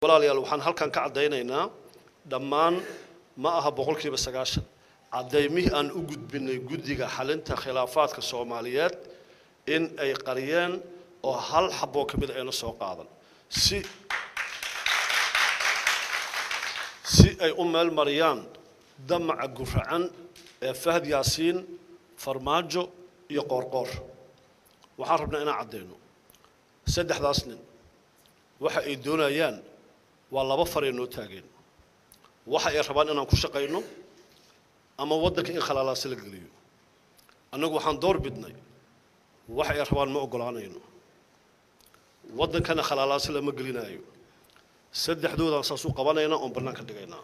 walaalayaal waxaan halkan ka caddaynaynaa dhammaan ma aha boqolkiiba sagaashan caddaymihii aan u gudbinay guddiga xalinta khilaafaadka soomaaliyeed in ay qariyeen oo hal xaboo ka mida ayna soo qaadan si si ay u meel mariyaan damaca guracan ee fahad yaasiin farmaajo iyo qoorqoor waxaan rabnaa inaan caddayno saddexdaas nin waxa ay doonayaan waa laba faray noo taageen waxa ay rabaan inaan ku shaqayno ama waddanka in khalaalaasi la geliyo annagu waxaan door bidnay waxa ay rabaan ma oggolaanayno waddankana khalaalaasi lama gelinaayo saddexdoodaan saas u qabanaynaa oon bannaanka dhigaynaa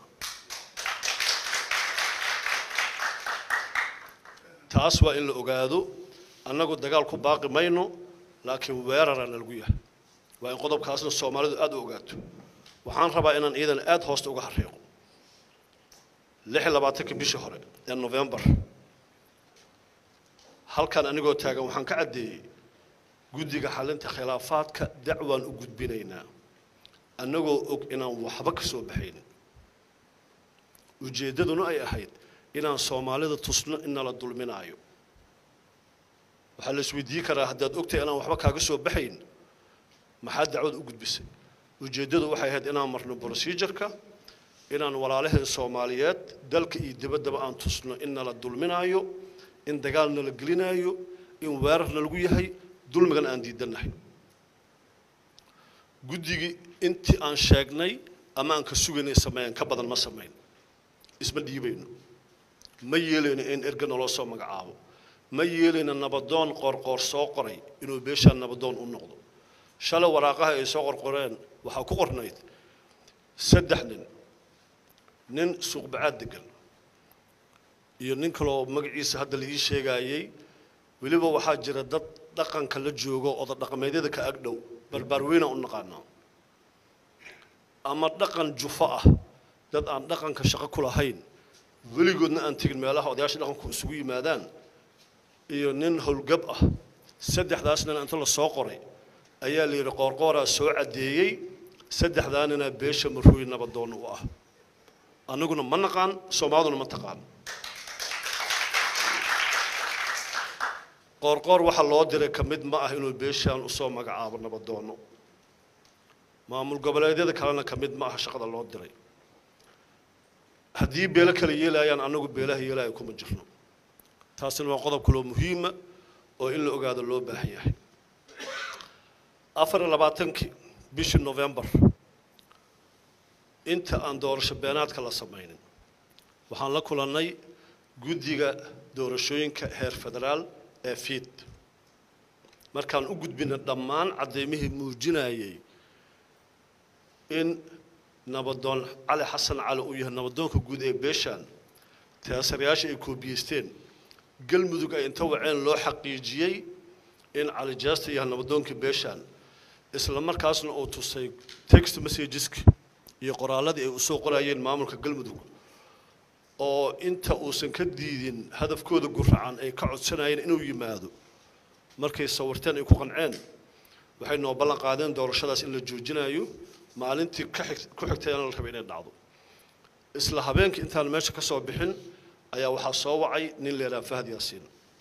taas waa in la ogaado annagu dagaal ku baaqi mayno laakiin weeraraan lagu yahay waa in qodobkaasna soomaalidu aada u ogaato waxaan rabaa inaan iidan aada hoosta uga xariiqo lix iyo labaatanka bishii hore ee novembar halkan anigoo taagan waxaan ka caddeeyey guddiga xalinta khilaafaadka dacwaan u gudbinaynaa annagoo og inaan waxba ka soo baxaynin ujeeddaduna ay ahayd inaan soomaalida tusno in nala dulminaayo waxaa la isweydiin karaa haddaad ogtahay inaan waxba kaaga soo baxayn maxaa dacwad u gudbisay ujeeddadu waxay ahayd inaan marno procedureka inaan walaalaheen soomaaliyeed dalka iyo dibaddaba aan tusno in nala dulminaayo in dagaal nala gelinaayo in weerarna lagu yahay dulmigan aan diidannahay guddigii intii aan sheegnay ama aan ka sugaynay sameeyeen ka badan ma samayn isma dhiibayno ma yeelayno in erga naloo soo magacaabo ma yeelayno nabadoon qoorqoor soo qoray inuu beeshaan nabadoon u noqdo shalay waraaqaha ay soo qorqoreen waxaa ku qornayd saddex nin nin suuqbacaad degan iyo nin kaloo magaciisa hadda la ii sheegaayey weliba waxaa jira dad dhaqanka la joogo oda dhaqameedyada ka agdhow barbaarweyna u naqaanaa ama dhaqan jufo ah dad aan dhaqanka shaqo ku lahayn weligoodna aan tegin meelaha odayaasha dhaqanku isugu yimaadaan iyo nin howlgab ah saddexdaas nin inta la soo qoray ayaa la yidhi qoorqooraa soo caddeeyey saddexdaa ninaa beesha marooy nabadoon u ah annaguna ma naqaan soomaaliduna ma taqaan qoorqoor waxaa loo diray ka mid ma ah inuu beeshaan usoo magacaabo nabadoono maamul goboleedyada kalena ka mid ma aha shaqada loo diray haddii beelo kale yeelaayaan annagu beelaha yeelaya kuma jirno taasina waa qodob kaloo muhiima oo in la ogaado loo baahan yahay afar iyo labaatankii bishii novembar inta aan doorasho beenaadka la samaynin waxaan la kulannay guddiga doorashooyinka heer federaal ee fiid markaan u gudbina dhammaan caddeymihii muujinayay in nabadoon cali xasan cali uu yahay nabadoonka guud ee beeshaan teesarayaasha ay koobiyeysteen galmudug ay inta waceen loo xaqiijiyey in cali jeesta yahay nabadoonka beeshaan isla markaasna uu tusay text messageska iyo qoraalladii ay usoo qorayeen maamulka galmudug oo inta uusan ka diidin hadafkooda guracan ay ka codsanayeen inuu yimaado markay sawirteen ay ku qanceen waxay noo ballan qaadeen doorashadaas in la joojinayo maalintii ka xig ku xigtayna la rabay inay dhacdo isla habeenkii intaan meesha ka soo bixin ayaa waxaa soo wacay nin leedaha fahad yaasiin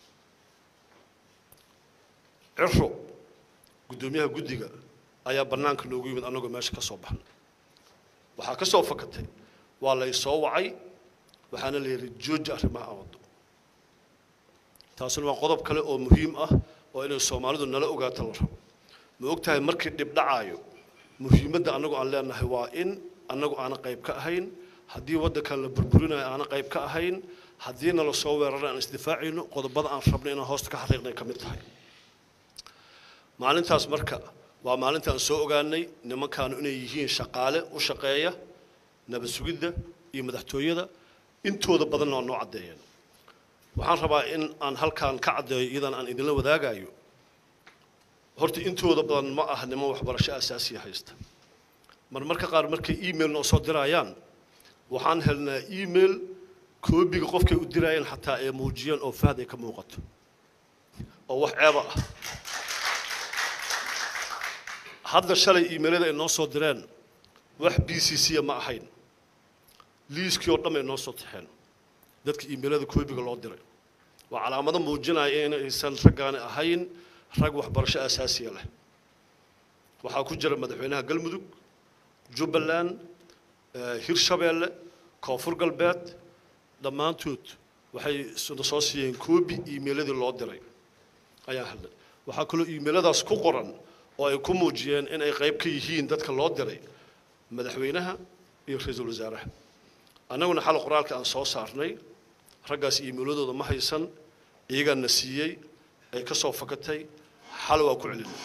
ciro guddoomiyaha guddiga ayaa bannaanka noogu yimid annagoo meesha ka soo baxnay waxaa ka soo fakatay waa lay soo wacay waxaana la yidhi jooji arrimaha awado taasina waa qodob kale oo muhiim ah oo inay soomaalidu nala ogaato la rabo ma og tahay markii dhib dhacaayo muhiimadda annagu aan leenahay waa in annagu aana qayb ka ahayn haddii waddankan la burburinayo aana qayb ka ahayn haddii nala soo weerara aan isdifaacayno qodobada aan rabnay inaan hoosta ka xariiqnay ka mid tahay maalintaas marka waa maalinta aan soo ogaanay nimankaanu inay yihiin shaqaale u shaqeeya nabad sugidda iyo madaxtooyada intooda badanna waa noo caddeeyeen waxaan rabaa in aan halkaan ka caddeeyo iyadan aan idinla wadaagayo horta intooda badan ma ah niman waxbarasho asaasiya haysta mar marka qaar markay email noo soo dirayaan waxaan helnaa email koobiga qofkay u dirayeen xataa ay muujiyeen oo fahad ay ka muuqato oo wax ceeba ah hadda shalay iimailada ay noo soo direen wax b c c ma ahayn liiskii oo dhan ay noo soo taxeen dadka iimailada koobiga loo diray waa calaamado muujinaya in aysan raggaani ahayn rag waxbarasho asaasiya leh waxaa ku jira madaxweynaha galmudug jubbaland hirshabeelle koonfur galbeed dhammaantood waxay na soo siiyeen koobi iimailadii loo diray ayaa hadlay waxaa kaloo iimailadaas ku qoran oo ay ku muujiyeen in ay qayb ka yihiin dadka loo diray madaxweynaha iyo ra-iisul wasaaraha annaguna xal qoraalka aan soo saarnay raggaas iimailadooda ma haysan iyagaa na siiyey ay ka soo fakatay xal waa ku celinay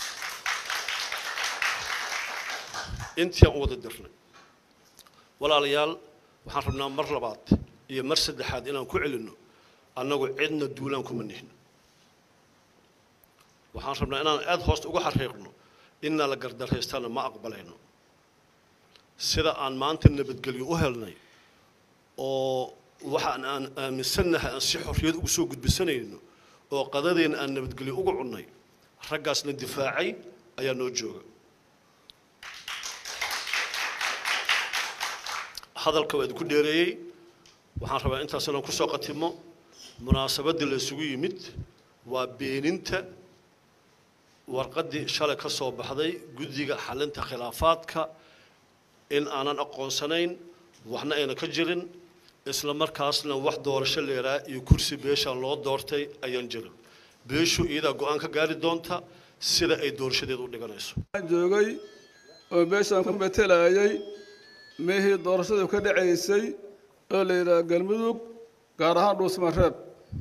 intii aan u wada dirnay walaalayaal waxaan rabnaa mar labaad iyo mar saddexaad inaan ku celinno annagu cidna duulaan kuma nihin waxaan rabnaa inaan aada hoosta uga xariiqno inaa la gardarhaystana ma aqbalayno sida aan maanta nabadgelyo u helnay oo waxaan aan aaminsannahay aan si xorriyad ugu soo gudbisanayno oo qadadeenna aan nabadgelyo uga cunnay raggaasna difaacay ayaa noo jooga hadalka waa idinku dheereeyey waxaan rabaa intaas inaan kusoo qatimo munaasabadda la isugu yimid waa beeninta warqaddii shalay ka soo baxday guddiga xalinta khilaafaadka in aanan aqoonsanayn waxna ayna ka jirin isla markaasna wax doorasho leeraa iyo kursi beeshaan loo doortay ayaan jirin beeshu iyadaa go-aan ka gaari doonta sida ay doorashadeed u dhiganayso joogay oo beeshaan ku matelayay meehii doorashadu ka dhacaysay oo la yidhaha galmudug gaar ahaan dhuusmareeb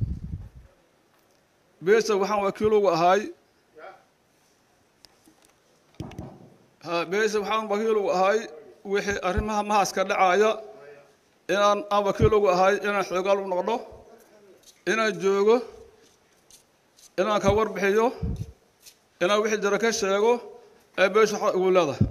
beesha waxaan wakiil ugu ahay beesha waxaan wakiil ugu ahay wixii arrimaha mahaska dhacaya inaan aan wakiil ugu ahay inaan xoogaal u noqdo inaan joogo inaan ka warbixiyo inaan wixii jiro ka sheego ee beesha waxa ugu leedahay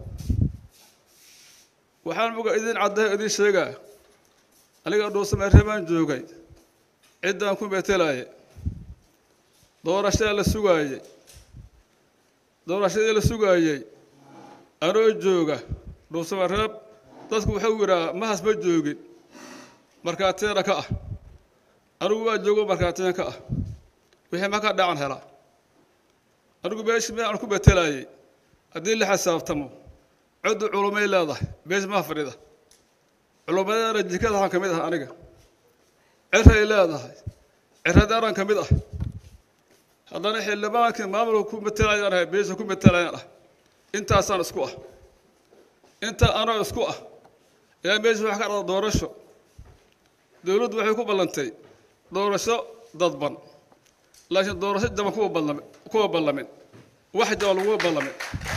waxaan muga idin caddahay idin sheegaa aniga dhuusamareeb baan joogay ciddaan ku metelaaye doorashada la sugaayey doorashadii la sugaayey anoo jooga dhuusamareeb dadku wuxuu yidhaha mahas ma joogin markhaatiina ka ah anigu waa joogo markhaatiina ka ah wixii ma ka dhacan helaa anigu beeshi me aan ku betelaayey haddii la xisaabtamo coddu culumay leedahay beesh maha fadhida culummadeena jikadahan ka mid ah aniga ciray leedahay ciradeeran ka mid ah haddana xildhibaankii maamulka ku matelayaan ahay beesha ku matelayaan ah intaasaan isku ah intaa anoo isku ah ayaa meesha wax ka dhada doorasho dowladdu waxay ku ballantay doorasho dadban laakiin doorasho jaban kuwa ballami kuwa ballamin wax jaban laguma ballamin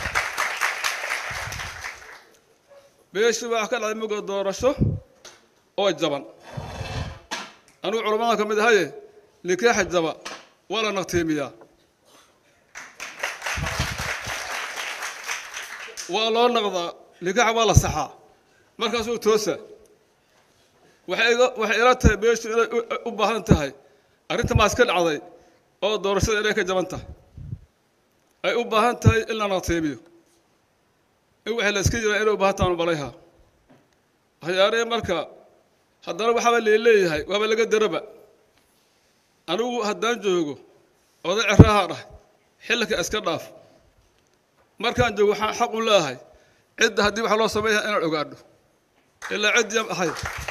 beesha wax ka dhacday muga doorasho oo jaban anigu culamada ka mid ahaye nikaaxa jaba waa la naqtiimiyaa waa loo naqdaa nikaaxa waa la saxaa markaasuu toosa waxay iga waxay ila tahay beeshu inay u baahan tahay arrinta maas ka dhacday oo doorashada inay ka jaban tahay ay u baahan tahay in la naqtiimiyo in waxay la iska jiraan inay u baahan tahan balayha waxyaarihii marka haddana waxaaba leeleeyahay waaba laga daraba anigu haddaan joogo oday ceraaha dhah xilka iska dhaaf markaan joogo waxaan xaq u leeyahay cidda haddii wax loo sameeyaha inaan ogaadho ilaa ciddiyam ahay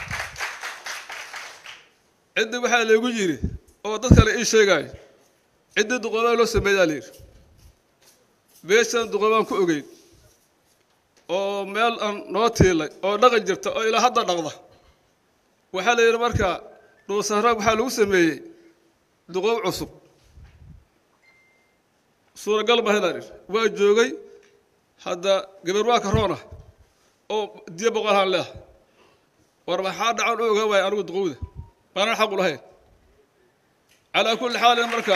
ciddi waxaa laygu yidhi oo dad kale ii sheegaayo ciddii duqoobaa loo sameeyaa la yidhi beeshaan duqoobaan ku ogeyn oo meel aan noo tiilay oo dhaqan jirta oo ilaa hadda dhaqda waxaa la yidhi marka dhuusaraag waxaa lagu sameeyey duqoob cusub suuragal ma helaan waa joogay hadda gabar waa karoona oo diyo boqolhaan leah war maxaa dhacan u ogaa waaya anigu duqowda maanan xaqu lahayn calaa kulli xaalin marka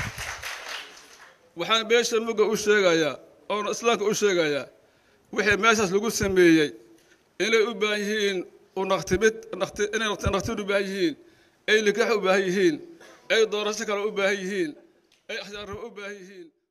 waxaan beesha mugga u sheegayaa oona islaamka u sheegayaa wixii meeshaas lagu sameeyey inay u baahan yihiin unaqtimid naqti inay naqtid u baahan yihiin ay nikaax u baahan yihiin ay doorasho kale u baahan yihiin ay axyaarrabo u baahan yihiin